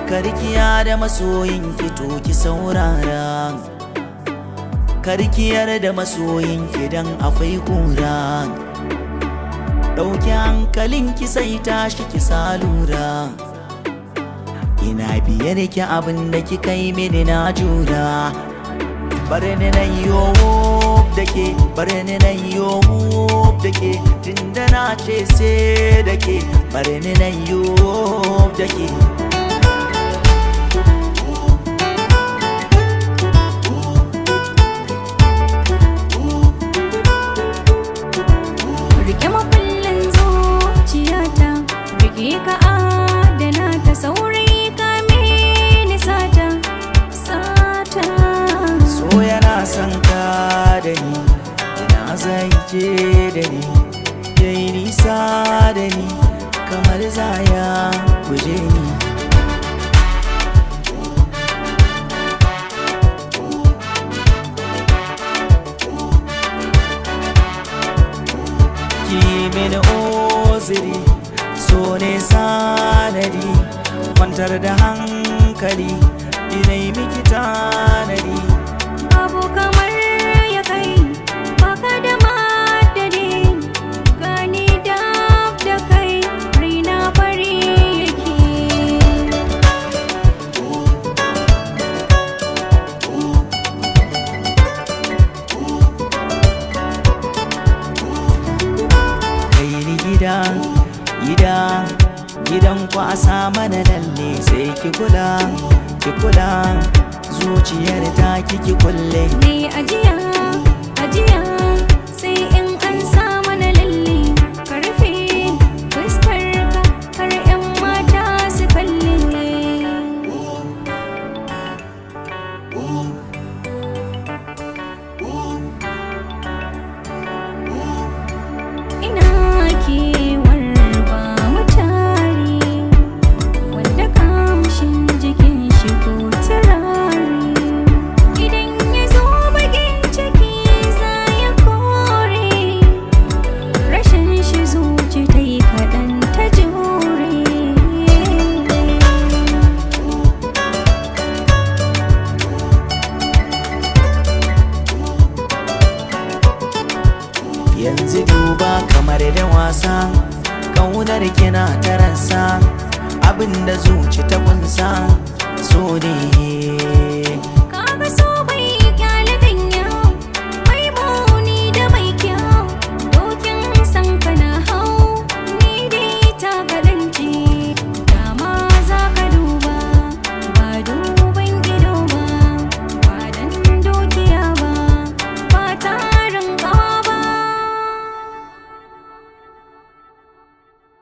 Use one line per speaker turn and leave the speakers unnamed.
karkiya da masoyin ki to ki saurara karkiyar da masoyin ki dan akwai kura ɗauki hankalin ki sai tashi ki salura ina biyar ki abin da ki kai mini na jura bari ni na yo da ke bari ni na yo da ke tunda na ce sai da ke bari ni na yo da ke
Rike makullin zuciyata Rike ka adana ta saurayi ka mini sata Sata
so yana son ka da ni ina zai je da ni yayi nisa da ni kamar zaya guje ni ki mini oziri so ne sanadi kwantar da hankali ina yi miki tanadi
Babu kamar ya kai Baka da madadi Gani dab da kai Raina fari yake
kai ni gida gida gidan kwasa mana lalle sai ki kula ki kula zuciyar ta kiki kulle
Ne ajiya, ajiya sai in an sa mana lalle ka rufe fuskar ka har 'yan mata su kalle. Ina kewar ba mutare wanda kamshin jikin shi ko turare idan ya zo bakin ciki za ya kore rashin shi zuci ta yi kaɗan ta jure
yanzu duba kamar da wasa ƙaunar kina ta rasa abinda zuci ta kunsa so ne